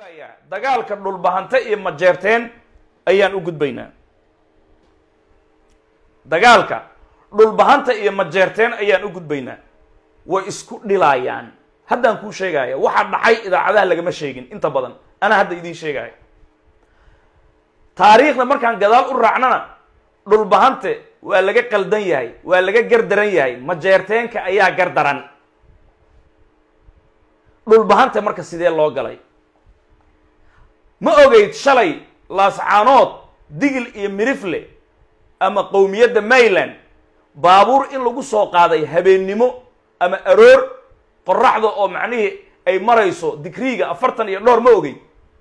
sheegayaa dagaalka dhulbahante iyo majeerteen ayaan u gudbaynaa dagaalka dhulbahanta iyo majeerteen ayaan u gudbaynaa way isku dhilaayaan haddaan kuu sheegaya waxaa dhacay idaacadaha lagama sheegin inta badan anaa hadda idiin sheegaya taariikhda markaan gadaal u raacnana dhulbahante waa laga qaldan yahay waa laga gardaran yahay majeerteenka ayaa gardaran dhulbahante marka sidee loo galay ma ogeyd shalay laascaanood digil iyo mirifle ama qowmiyadda mayland baabuur in lagu soo qaaday habeennimo ama aroor qoraxda oo macnihii ay marayso digriiga afartan iyo dhowr ma ogey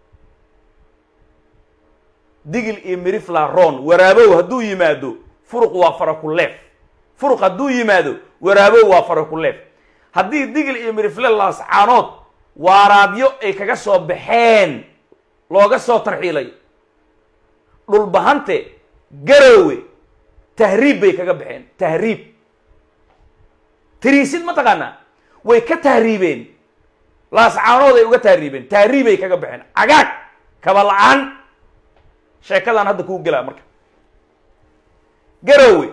digil iyo mirifla ron waraabow hadduu yimaado furuq waa farakuleef furuq hadduu yimaado waraabow waa farakuleef haddii digil iyo mirifle laascaanood waaraadyo ay kaga soo baxeen looga soo tarxiilay dhulbahante garowe tahriib bay kaga baxeen tahriib tiriisid ma taqaanaa way ka tahriibeen laascaanood ay uga tahriibeen tahriibay kaga baxeen cagaag kaba la-aan sheekadaan hadda kuu gelaa marka garowe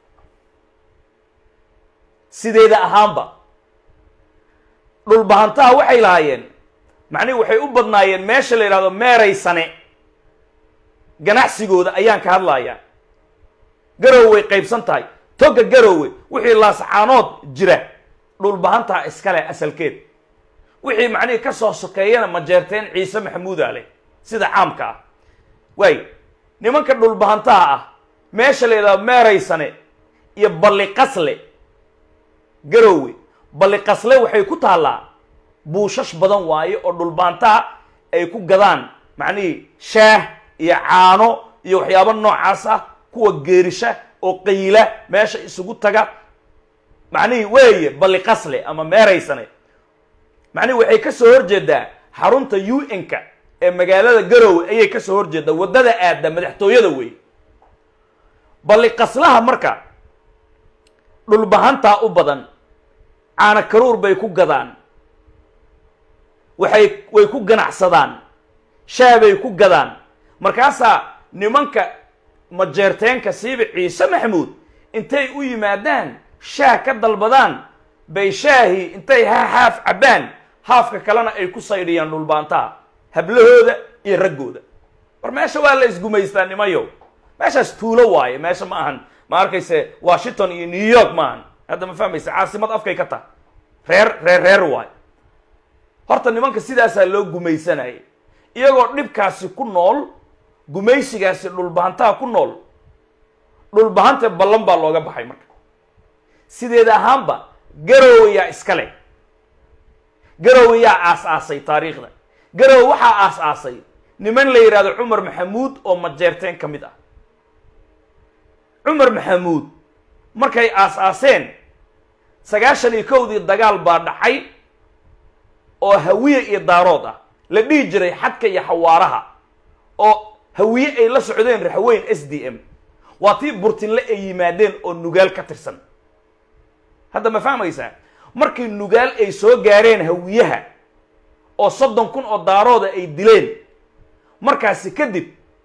sideeda ahaanba dhulbahantaha waxay lahaayeen macnihi waxay u badnaayeen meesha la yidhahdo meeraysane ganacsigooda ayaan ka hadlayaa garowe way qaybsan tahay toga garowe wixii laascaanood jira dhulbahantaha iskale asalkeed wixii macnihii ka soo sokeeyana majeerteen ciise maxamuuda leh sida caamka ah waay nimanka dhulbahantaha ah meesha la yidhahdo meeraysane iyo balliqasle garowe balliqasle waxay ku taallaa buushash badan waaye oo dhulbahantaha ay ku gadaan macnihii shaah iyo caano iyo waxyaabo noocaas ah kuwa geerisha oo qayla meesha isugu taga macnihii weeye balliqasle ama meeraysane macnihi waxay ka soo horjeedaa xarunta u n-ka ee magaalada garowe ayay ka soo horjeedaa waddada aadda madaxtooyada wey balliqaslaha marka dhulbahantaa u badan caana karuur bay ku gadaan waxay way ku ganacsadaan shaah bay ku gadaan markaasaa nimanka majeerteenka siiba ciise maxamuud intay u yimaadaan shaah ka dalbadaan bay shaahii intay ha haaf cabbaan haafka kalena ay ku saydhiyaan dhulbaantaha hablahooda iyo raggooda war meesha waa la isgumaystaa nimayow meeshaas tuulo waaye meesha ma ahan ma arkayse washington iyo new york ma ahan hadda ma fahmaysa caasimad afkay ka taha reer reer reer waayo horta nimanka sidaasaa loo gumaysanayay iyagoo dhibkaasi ku nool gumaysigaasi dhulbahantaha ku nool dhulbahante ballan baa looga baxay marka sideeda ahaanba garowe yaa iska leh garowe yaa aas-aasay taariikhda garowe waxaa aas-aasay niman la yidhahdo cumar maxamuud oo majeerteen ka mid ah cumar maxamuud markay aas-aaseen sagaashan iyo kowdii dagaal baa dhacay oo hawiye iyo daarood ah la dhihi jiray xadka iyo xawaaraha oo hawiye ay la socdeen raxweyn s d m waa tii burtinle ay yimaadeen oo nugaal ka tirsan hadda ma fahmaysaa markii nugaal ay soo gaareen hawiyaha oo soddon kun oo daarooda ay dileen markaasi kadib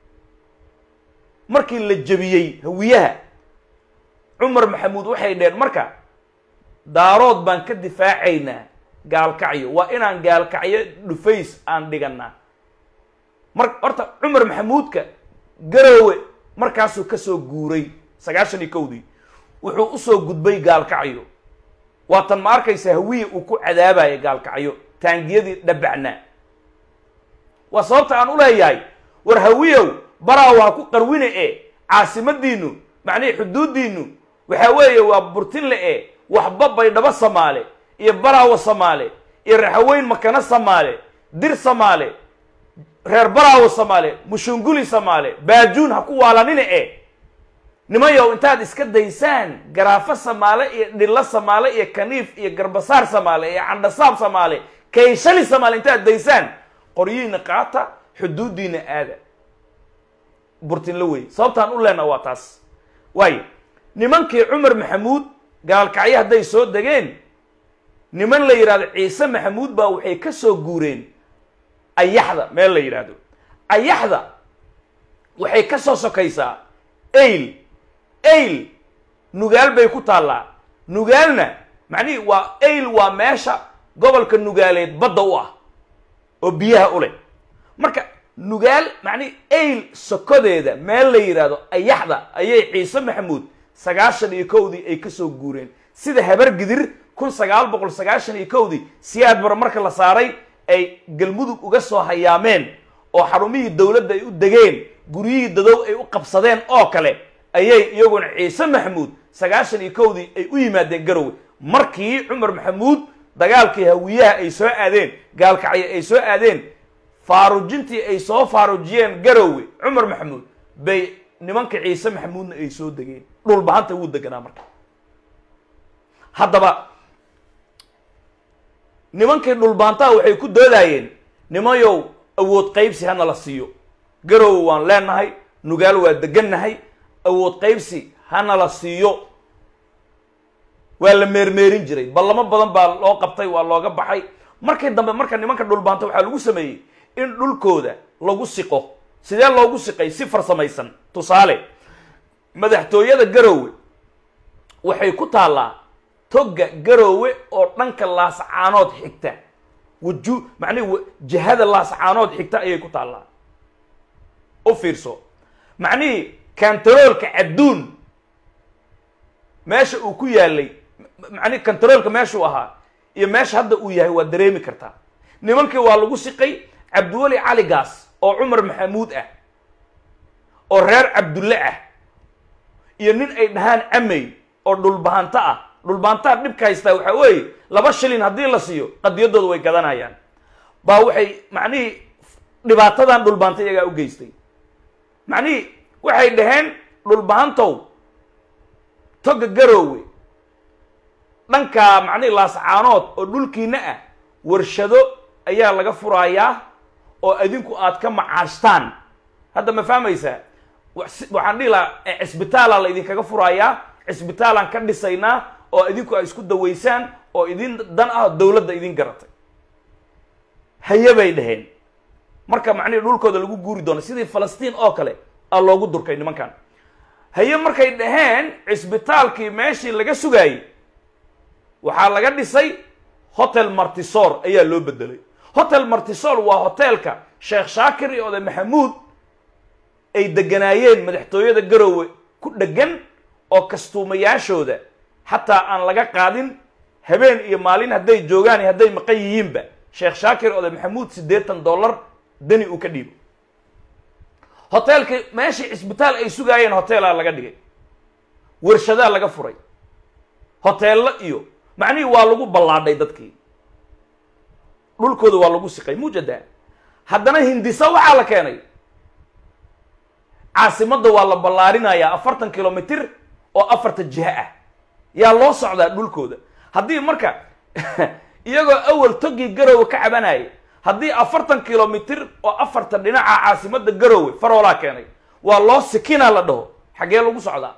markii la jebiyey hawiyaha cumar maxamuud waxay dheen marka daarood baan ka difaacaynaa gaalkacyo waa inaan gaalkacyo dhufays aan dhiganaa mar horta cumar maxamuudka garowe markaasuu kasoo guuray sagaashan iyo kowdii wuxuu usoo gudbay gaalkacyo waatan ma arkaysa hawiye uu ku cadaabaya gaalkacyo taangiyadii dhabacnaa waa sababta aan u leeyahay war hawiyow baraaw ha ku qarwine e caasimadiinu macnihii xuduuddiinu waxaa weeye waa burtinle e waxba baydhabo samaale iyo baraawo samaale iyo raxaweyn makano samaale dir samaale reer baraawo samaale mushunguli samaale baajuun ha ku waalanine e nimayow intaad iska daysaan garaafo samaale iyo dhillo samaale iyo kaniif iyo garbasaar samaale iyo candhasaab samaale kayshali samaale intaad daysaan qoryihiina qaata xuduuddiina aada burtinla wey sababtaan u leenaha waa taas waayo nimankii cumar maxamuud gaalkacyo hadday soo degeen niman la yidhahdo ciise maxamuud baa waxay ka soo guureen ayaxda meel la yidhaahdo ayaxda waxay ka soo sokaysaa ayl ayl nugaal bay ku taallaa nugaalna macnihii waa ayl waa meesha gobolka nugaaleed badda u ah oo biyaha u leh marka nugaal macnihi ayl sokodeeda meel la yidhaahdo ayaxda ayay ciise maxamuud sagaashan iyo kowdii ay kasoo guureen sida habar gidir kun sagaal boqol sagaashan iyo kowdii siyaad bar marka la saaray ay galmudug uga soo hayaameen oo xarumihii dowladda ay u degeen guryihii dadow ay u qabsadeen oo kale ayay iyaguna ciise maxamuud sagaashan iyo kowdii ay u yimaadeen garowe markii cumar maxamuud dagaalkii hawiyaha ay soo aadeen gaalkacyo ay soo aadeen faarujintii ay soo faarujiyeen garowe cumar maxamuud bay nimanka ciise maxamuudna ay soo degeen dhulbahanta wuu deganaa marka haddaba nimankii dhulbaantaha waxay ku doodaayeen nimayow awood qaybsi hana la siiyo garowe waan leenahay nugaal waa degannahay awood qaybsi hana la siiyo waa la meermeerin jiray ballamo badan baa loo qabtay waa looga baxay markii dambe marka nimanka dhulbaanta waxaa lagu sameeyey in dhulkooda lagu siqo sidee loogu siqay si farsamaysan tusaale madaxtooyada garowe waxay ku taallaa togga garowe oo dhanka laascaanood xigta waju macnihi jihada laascaanood xigta ayay ku taallaa u fiirso macnihii kantaroolka cadduun meesha uu ku yaalay macnihi kantaroolka meeshuu ahaa iyo meesha hadda uu yahay waa dareemi kartaa nimankii waa lagu siqay cabdiweli caligaas oo cumar maxamuud ah oo reer cabdulle ah iyo nin ay dhahaan camey oo dhulbahanto ah dhulbahantaha dhibka haystaa waxaa weeye laba shilin haddii la siiyo qadiyadooda way gadanayaan baa waxay macnihii dhibaatadan dhulbaanta iyagaa u geystay macnihii waxay dhaheen dhulbahantow toga garowe dhankaa macnihii laascaanood oo dhulkiina ah warshado ayaa laga furayaa oo adinku aad ka macaashtaan hadda ma fahmaysaa waxaan dhihi lahaa cisbitaalaa la idinkaga furayaa cisbitaalaan ka dhisaynaa oo idinku ay isku dawaysaan oo idin dan ah dowladda idin garatay haye bay dhaheen marka macnihi dhulkooda lagu guuri doono sidii falastiin oo kale aa loogu durkay nimankan haye markay dhaheen cisbitaalkii meeshii laga sugaayey waxaa laga dhisay hotel martisor ayaa loo bedelay hotel martisor waa hotelka sheekh shaakir iyo oday maxamuud ay deganaayeen madaxtooyada garowe ku dhegan oo kastuumayaashooda xataa aan laga qaadin habeen iyo maalin hadday joogaan iyo hadday maqan yihiinba sheekh shaakir oday maxamuud siddeetan dollar dani uu ka dhiibo hoteelkii meeshii cisbitaal ay sugaayeen hoteelaa laga dhigay warshadaa laga furay hoteello iyo macnihii waa lagu ballaadhay dadkii dhulkooda waa lagu siqay mujada haddana hindisa waxaa la keenay caasimadda waa la ballaarinayaa afartan kilomitr oo afarta jiho ah yaa loo socdaa dhulkooda haddii marka iyagoo awal togii garowe ka cabanayay haddii afartan kilomitr oo afarta dhinaca caasimadda garowe faroolaa keenay waa loo sikinaa la dhaho xaggee lagu socdaa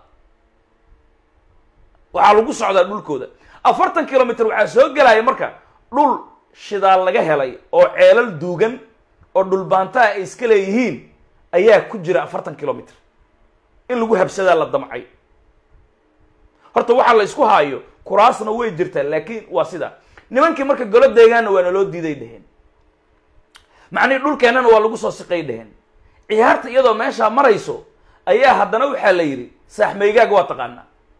waxaa lagu socdaa dhulkooda afartan kilomitr waxaa soo gelaya marka dhul shidaal laga helay oo ceelal duugan oo dhulbaantaha ay iska leeyihiin ayaa ku jira afartan kilomitr in lagu habsadaa la damcay horta waxaa la isku haayo kuraasna way jirtaa laakiin waa sidaa nimankii marka golo deegaanna waa naloo diiday dheheen macnihi dhulkeennana waa lagu soo siqay dheheen ciyaarta iyadoo meeshaa marayso ayaa haddana waxaa la yidhi saaxmaygaaga waa taqaanaa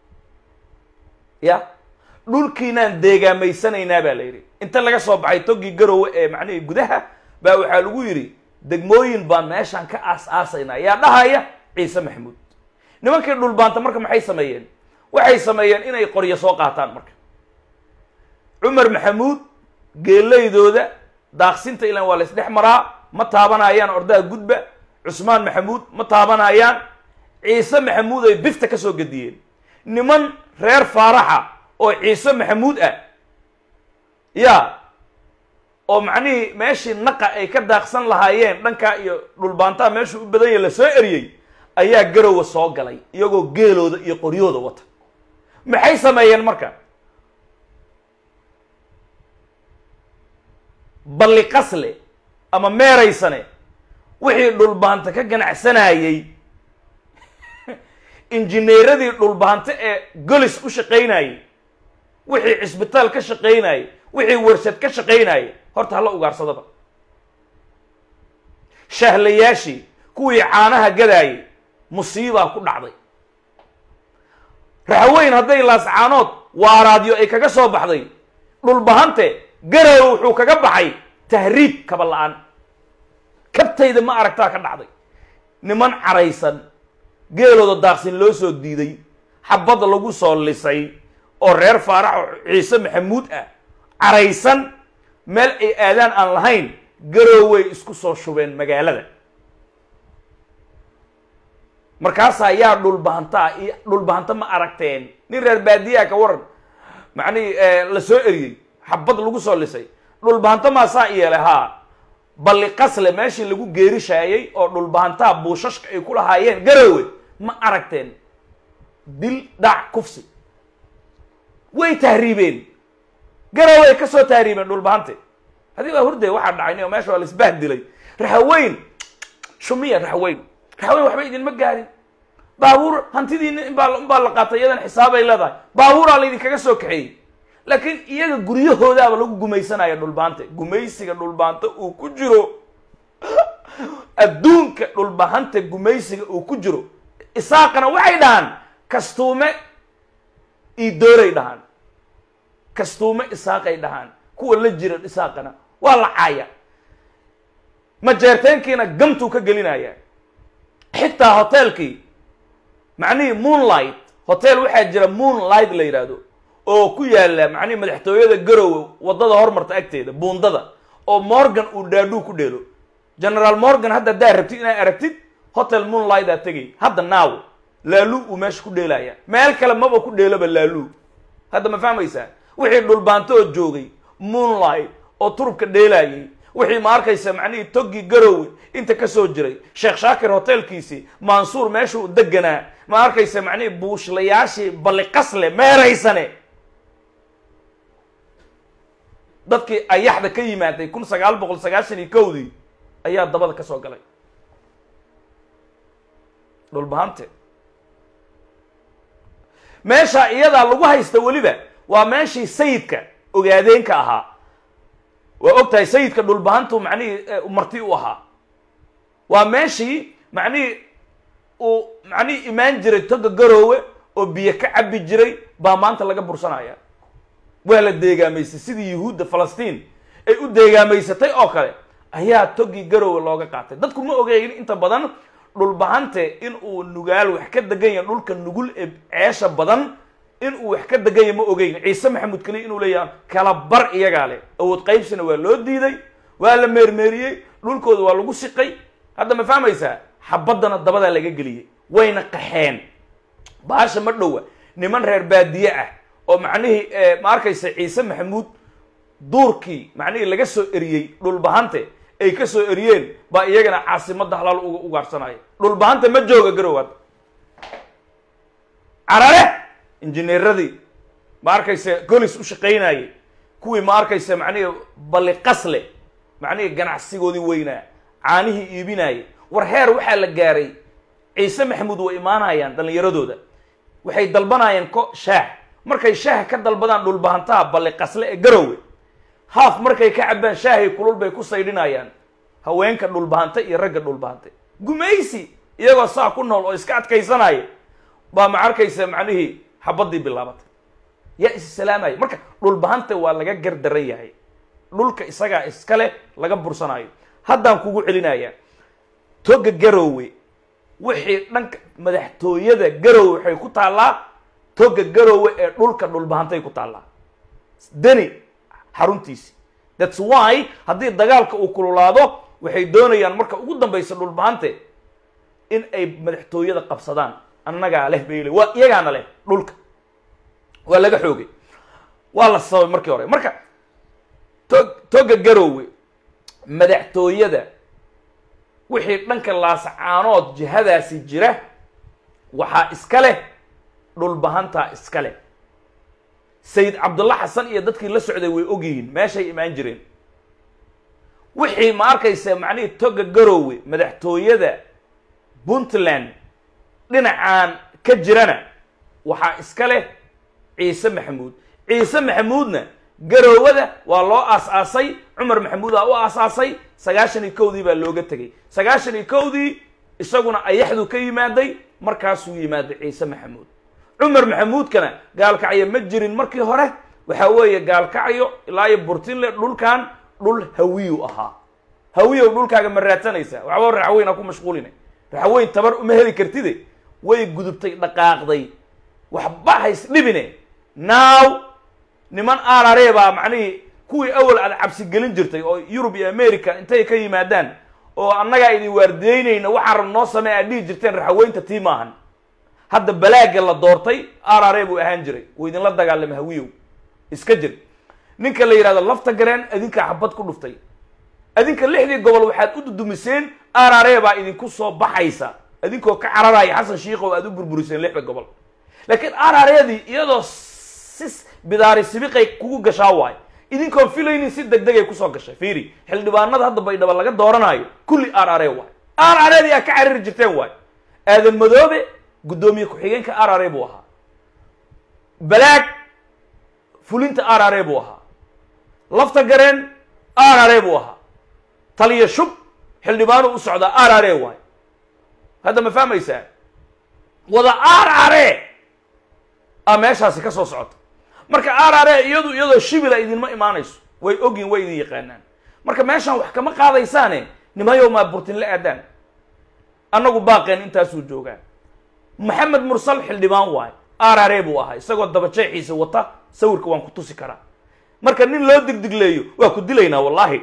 ya dhulkiinaan deegaamaysanaynaa baa la yidhi inta laga soo baxay togii garowe ee macnihii gudaha baa waxaa lagu yidhi degmooyin baan meeshaan ka aas aasaynaa yaa dhahaya ciise maxamuud nimankii dhulbaanta marka maxay sameeyeen waxay sameeyeen inay qoryo soo qaataan marka cumar maxamuud geelaydooda daaqsinta ilan waa la isdhex maraa ma taabanayaan ordaha gudba cusmaan maxamuud ma taabanayaan ciise maxamuud ay bifta ka soo gediyeen niman reer faaraxa oo ciise maxamuud ah ya oo macnihii meeshii naqa ay ka daaqsan lahaayeen dhankaa iyo dhulbaantaha meeshuu u badan yahy la soo eriyey ayaa garowa soo galay iyagoo geelooda iyo qoryooda wata maxay sameeyeen marka balli qasle ama meeraysane wixii dhulbaanta ka ganacsanayey injineeradii dhulbaante ee golis u shaqaynayey wixii cisbitaal ka shaqaynayey wixii warshad ka shaqaynayey horta hala ugaarsadaba shahlayaashii kuwii caanaha gadaayey musiibaa ku dhacday raxweyn hadday laascaanood waaraadyo ay kaga soo baxday dhulbahante garow wuxuu kaga baxay tahriib kaba la-aan kabtayda ma aragtaa ka dhacday niman caraysan geelooda daaqsin loo soo diiday xabad lagu soo lisay oo reer faarax oo ciise maxamuud ah caraysan meel ay aadaan aan lahayn garooway isku soo shubeen magaalada markaasaa yaa dhulbahantaa iyo dhulbahanta ma aragteen nin reer baadiyaa ka waran macnihi la soo eriyey xabad lagu soo lisay dhulbahanta maasaa yeelay haa balli qasle meeshii lagu geerishaayey oo dhulbahantaa buushashka ay ku lahaayeen garowe ma aragteen dil dhac kufsi way tahriibeen garowe ay ka soo tahriibeen dhulbahante haddii baa hurday waxaa dhacay o meesha waa la isbahdilay raxweyn shumiya raxweyn raxweyn waxba idinma gaarin baabuur hantidiina inbaa inbaa la qaatay iyadan xisaabay leedahay baabuuraa laydinkaga soo kaxeeyey laakiin iyaga guryahoodaaba lagu gumaysanaya dhulbaante gumaysiga dhulbaante uu ku jiro adduunka dhulbahanta gumaysiga uu ku jiro isaaqana waxay dhahaan kastuume iidooray dhahaan kastuume isaaqay dhahaan kuwa la jira isaaqana waa la caaya majeerteenkiina gamtuu ka gelinaya xitaa hoteelkii macnihii moonlight hotel waxaa jira moonlight la yidhaahdo oo ku yaala macnihi madaxtooyada garowe waddada hormarta agteeda buundada oo morgan uu dhaadhuu ku dheelo generaal morgan hadda haddaa rabtid inaad aragtid hotel moonlight aa tegay hadda naaw laalu uu meesha ku dheelaya meel kale maba ku dheeloba laalu hadda ma fahmaysaa wixii dhulbaanto oo joogay moonlight oo turubka dheelaayay wixii ma arkaysa macnihii toggii garowe inta ka soo jiray sheekh shaakir hotelkiisii mansuur meeshuu deganaa ma arkaysa macnihii buushlayaashii balliqasle meeraysane dadkii ayaxda ka yimaaday kun sagaal boqol sagaashan iyo kowdii ayaa dabada ka soo galay dhulbahante meesha iyadaa lagu haysta weliba waa meeshii sayidka ogaadeenka ahaa waa og tahay sayidka dhulbahantu macnihii marti u ahaa waa meeshii macnihii uu macnihii imaan jiray toga garoowe oo biyo ka cabi jiray baa maanta laga bursanaya waa la deegaamaysay sidii yuhuudda falastiin ay u deegaamaysatay oo kale ayaa togii garoowe looga qaatay dadku ma ogeyn inta badan dhulbahante in uu nugaal wax ka degan yahay dhulka nugul ee ceesha badan in uu wax ka degan yahay ma ogeyn ciise maxamuud keliya inuu leeyahay kala bar iyagaa leh awood qaybsina waa loo diiday waa la meermeeriyey dhulkooda waa lagu siqay hadda ma fahmaysaa xabaddana dabadaa laga geliyey wayna qaxeen baasha ma dhowa niman reer baadiye ah oo macnihii ma arkaysa ciise maxamuud duurkii macnihii laga soo eriyey dhulbahante ay ka soo eriyeen baa iyagana caasimadda halaal uga ugaarsanaya dhulbahanta ma jooga garowaad carare injineeradii ma arkaysa golis u shaqaynayay kuwii ma arkaysa macnihii balliqasle macnihii ganacsigoodii weynaa caanihii iibinayay war heer waxaa la gaaray ciise maxamuud way imaanayaan dhallinyaradooda waxay dalbanayeen ko shaah markay shaaha ka dalbadaan dhulbahantaha balliqasle ee garowe haaf markay ka cabbaan shaahay kulul bay ku saydhinayaan haweenka dhulbahante iyo ragga dhulbahante gumaysi iyagoo saa ku nool oo iska adkaysanaya baa ma arkaysa macnihii xabaddii bilaabatay yaa issalaamaya marka dhulbahante waa laga gardaran yahay dhulka isagaa iska leh laga bursanayo haddaan kugu celinayaa toga garowe wixii dhanka madaxtooyada garowe waxay ku taallaa toga garowe ee dhulka dhulbahantay ku taallaa deni xaruntiisi thats why haddii dagaalka uu kululaado waxay doonayaan marka ugu dambaysa dhulbahante in ay madaxtooyada qabsadaan annagaa leh bay le waa iyagaana leh dhulka waa laga xoogay waa la sababay markii hore marka to toga garowe madaxtooyada wixii dhanka laasacaanood jihadaasi jira waxaa iska leh dhulbahantaa iska leh sayid cabdulla xasan iyo dadkii la socday way og yihiin meeshay imaan jireen wixii ma arkaysa macnihii toga garoowe madaxtooyada puntland dhinacaan ka jirana waxaa iska leh ciise maxamuud ciise maxamuudna garoowada waa loo aas-aasay cumar maxamuudaa u aas-aasay sagaashan iyo kowdii baa looga tegay sagaashan iyo kowdii isaguna ayaxduu ka yimaaday markaasuu yimaaday ciise maxamuud cumar maxamuudkana gaalkacyo ma jirin markii hore waxaa weeye gaalkacyo ilaa iyo burtinle dhulkan dhul hawiyu ahaa hawiyow dhulkaaga ma raadsanaysaa waxba raxweyn ha ku mashquuline raxweyn tabar uma heli kartide way gudubtay dhaqaaqday waxba hays dhibine now niman arare baa macnihii kuwii awal aad cabsi gelin jirtay oo yurub iyo america intay ka yimaadaan oo annagaa idin waardiyeynayna waxaan rab noo samey aad dhihi jirteen raxweynta tii maahan hadda balaaga la doortay arare buu ahaan jiray wuu idinla dagaalama hawiyow iska jir ninka la yidhahdo lafta gareen adinkaa xabad ku dhuftay adinka lixdii gobol waxaad u dudumiseen arare baa idinku soo baxaysa adinkoo ka cararaya xasan shiikow aad u burburiseen lixda gobol laakiin arareedii iyadoo si bidaari sibiqay kugu gashaa waayo idinkoon filaynin si deg degay kusoo gashay fiiri xildhibaanada hadda baydhaba laga dooranayo kulli arare waay arareedii aa ka cariri jirteen waayo aadan madoobe guddoomiye ku-xigeenka arare buu ahaa balaag fulinta arare buu ahaa lafta gareen arare buu ahaa taliya shub xildhibaanu u socdaa arare waayo hadda ma fahmaysaa wada arare a meeshaasi ka soo socota marka arare iyadu iyadoo shibila idinma imaanayso way ogyin way idin yaqaanaan marka meeshaan wax kama qaadaysaane nimayow maa burtin la aadaan annagu baaqeen intaasuu joogaa maxamed mursal xildhibaan waayo arare buu ahaa isagoo dabajeexiisa wata sawirka waan ku tusi karaa marka nin loo digdigleeyo waa ku dilaynaa wallahi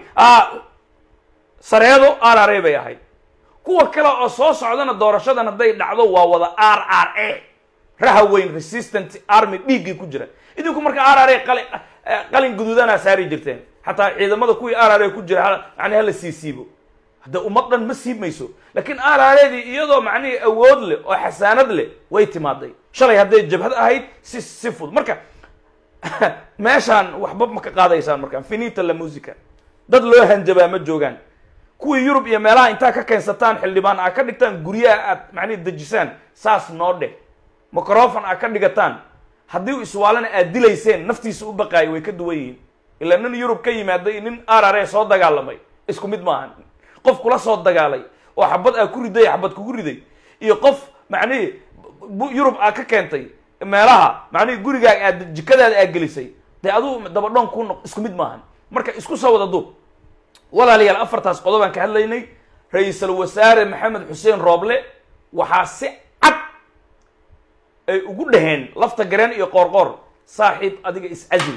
sareedo arare bay ahayd kuwa kale oo soo socdana doorashadan hadday dhacdo waa wada r r a rahaweyn resistant army dhiiggii ku jira idinku marka r r a qalin qalin guduudanaa saari jirteen xataa ciidamada kuwii r r a ku jira yani hala sii siibo hadda ummad dhan ma siimayso laakiin r r adii iyadoo macnihii awood leh oo xasaanad leh way timaaday shalay hadday jabhad ahayd si si fud marka meeshaan waxba ma ka qaadaysaan markaan finita la musica dad loo hanjabaa ma joogaan kuwii yurub iyo meelaha intaa ka keensataan xildhibaan aa ka dhigtaan guryaha aad macnihi dejisaan saas noo dheh microfon aa ka dhigataan haddii iswaalana aad dilayseen naftiisa u baqaayo way ka duwan yihiin ilaa nin yurub ka yimaaday nin arare soo dagaalamay isku mid maahan qof kula soo dagaalay oo xabad aa ku riday xabad kugu riday iyo qof macnihii yurub aa ka keentay meelaha macnihii gurigaaga aad jikadaada aa gelisay dee aduu dabadhoon ku noq isku mid maahan marka isku soo wada duub walaalayaal afartaas qodobaan ka hadlaynay ra-iisul wasaare maxamed xuseen rooble waxaa si cad ay ugu dhaheen lafta gareen iyo qoorqoor saaxiib adiga is-casil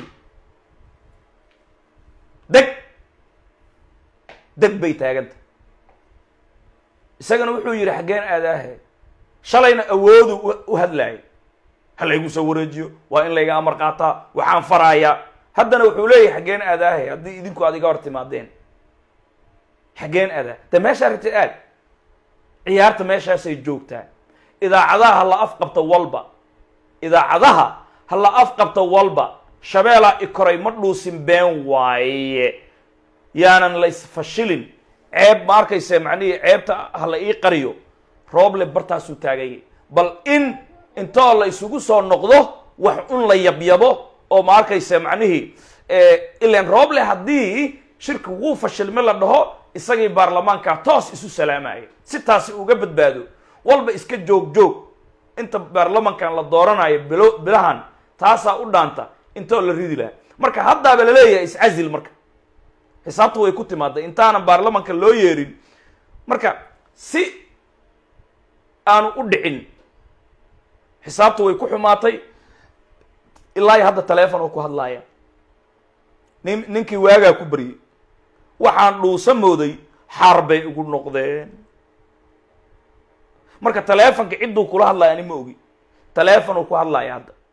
deg deg bay taaganta isagana wuxuu yidhi xaggeen aadaahe shalayna awoodu u hadlaayay ha laygu soo wareejiyo waa in layga amar qaataa waxaan faraayaa haddana wuxuu leeyahay xaggeen aadaahe haddii idinku aad iga hor timaadeen xaggeen adaa de meeshaa rabtid aad ciyaarta meeshaasay joogtaa idaacadaha ha la afqabta walba idaacadaha ha la afqabta walba shabeelaa i koray ma dhuusin been waaye yaanan la isfashilin ceeb ma arkayse macnihii ceebta ha la ii qariyo rooble bartaasuu taagayay bal in intoo la isugu soo noqdo wax un la yabyabo oo ma arkayse macnihii ilan rooble haddii shirki wuu fashilme la dhaho isagii baarlamaankaa toos isu salaamaya si taasi uga badbaado walba iska joog joog inta baarlamankan la dooranayo bilo bilahan taasaa u dhaanta intoo la ridi lahaa marka haddaaba laleeyahay iscazil marka xisaabtu way ku timaaday intaanan baarlamanka loo yeerin marka si aanu u dhicin xisaabtu way ku xumaatay ilaa iyo hadda taleefon oo ku hadlaaya nin ninkii waagaa ku baryey waxaan dhuusa mooday xaar bay ugu noqdeen marka taleefonka cidduu kula hadlaya ani ma ogi taleefon uu ku hadlaya hadda